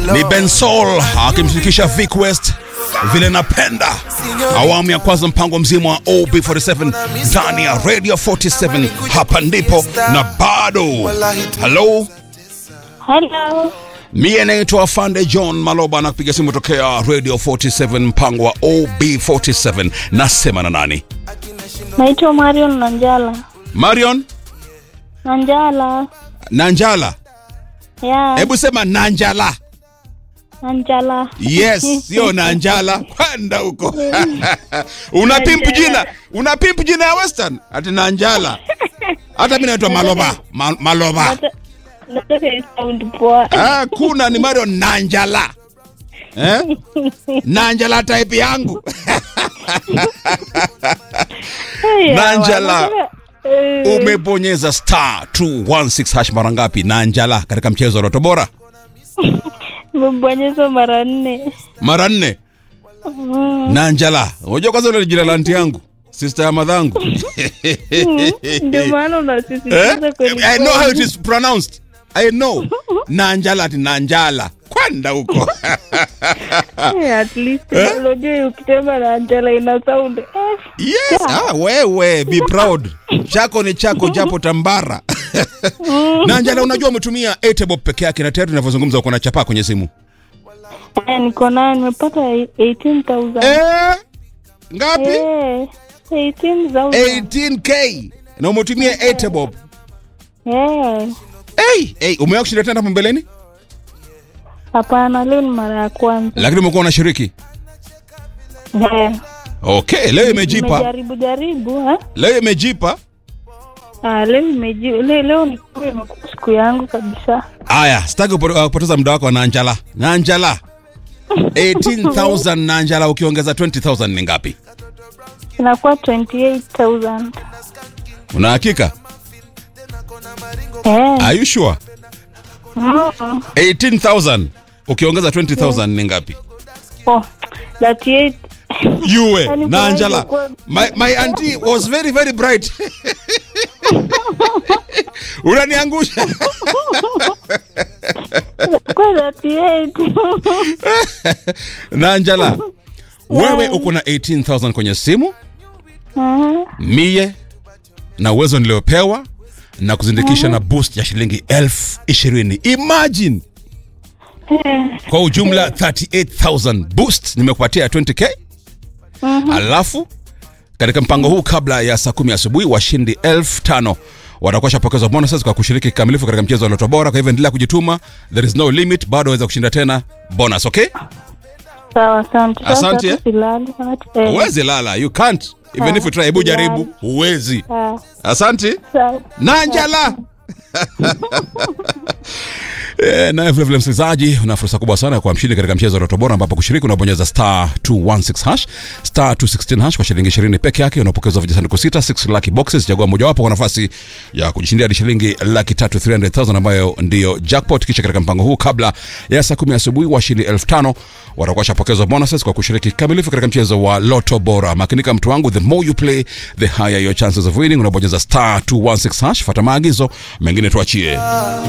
ni Bensol akimshirikisha Vic West vile napenda awamu ya kwanza mpango mzima wa OB47 ndani ya Radio 47 hapa ndipo na bado halo Hello. mie naitwa Afande John Maloba na kupiga simu tokea Radio 47 mpango wa OB47 nasema na nani Naitwa Marion Nanjala. Marion Nanjala. Nanjala Yeah. hebu sema Nanjala Nanjala. yes sio Nanjala kwenda huko una pimp jina una pimp jina ya western ati Nanjala hata mimi naitwa Maloba Ma, Maloba Nata- Nataka i sound poa. ah, kuna ni Marion Nanjala eh? Nanjala type yangu Hey, Nanjala. nataka- eh, umebonyeza star 216 hash mara ngapi Nanjala katika mchezo wa Loto Bora Nimebonyeza mara nne. mara nne Mm, Nanjala unajua kwanza ile jina la anti yangu sister ya madhangu Ndio maana Eh? unasisitiza kweli. I know how it kweli. is pronounced. I know. Nanjala ati Nanjala. Kwenda huko. Eh, At least unajua ukisema Nanjala ina sound. Eh, yes. Ah, wewe be proud. Chako ni chako japo tambara. Nanjala unajua umetumia Etebob peke yake na tayari tunavyozungumza uko na chapa kwenye simu. eh, niko nayo nimepata 18,000. Eh? Ngapi? Eh, 18,000. 18k. Na umetumia Etebob. Eh, Hey, hey, umewahi kushinda tena hapo mbeleni? hapana leo ni mara ya kwanza. Lakini umekuwa unashiriki. Eh, Okay, leo imejipa. Nimejaribu jaribu eh? Leo imejipa. Ah, leo imeji leo, leo ni kama imekuwa siku yangu kabisa. Aya, sitaki kupo- uh, kupoteza muda wako na Njala. Na Njala. 18,000 na Njala ukiongeza 20,000 ni ngapi? Inakuwa 28,000. Una hakika? Eh. Are you sure? Mm. 18,000 ukiongeza 20,000 ni ngapi? Oh, 38. Yue Yaani na kwa Njala. hivyo My, my auntie was very very bright. Unaniangusha. Kwa 38. na Njala. Wewe uko na 18,000 kwenye simu, Mhm. mie na uwezo niliopewa na kuzindikisha na boost ya shilingi elfu ishirini. Imagine kwa ujumla 38000 boost nimekupatia 20k alafu katika mpango huu kabla ya saa kumi asubuhi washindi elfu tano watakuwa shapokezwa bonuses kwa kushiriki kikamilifu katika mchezo wa Loto Bora. Kwa hivyo endelea kujituma, there is no limit, bado waweza kushinda tena bonus. Okay, Sawa, asante. Sasa Asante, hata silali. Eh, huwezi lala, you can't even if you try. Hebu jaribu, huwezi. ah, Asante. sawa. Nanjala. Eh, naye vile vile msikilizaji una fursa kubwa sana kwa mshindi katika mchezo wa Loto Bora ambapo kushiriki unabonyeza star 216 hash star 216 hash kwa shilingi 20 peke yake unapokezwa vijisanduku sita 6 lucky boxes chagua mojawapo kwa nafasi ya kujishindia hadi shilingi laki tatu 300,000 ambayo ndiyo jackpot kisha katika mpango huu kabla ya saa 10 asubuhi washindi 5000 watakuwa shapokezwa bonuses kwa kushiriki kikamilifu katika mchezo wa Loto Bora makinika mtu wangu the more you play the higher your chances of winning unabonyeza star 216 hash fuata maagizo mengine tuachie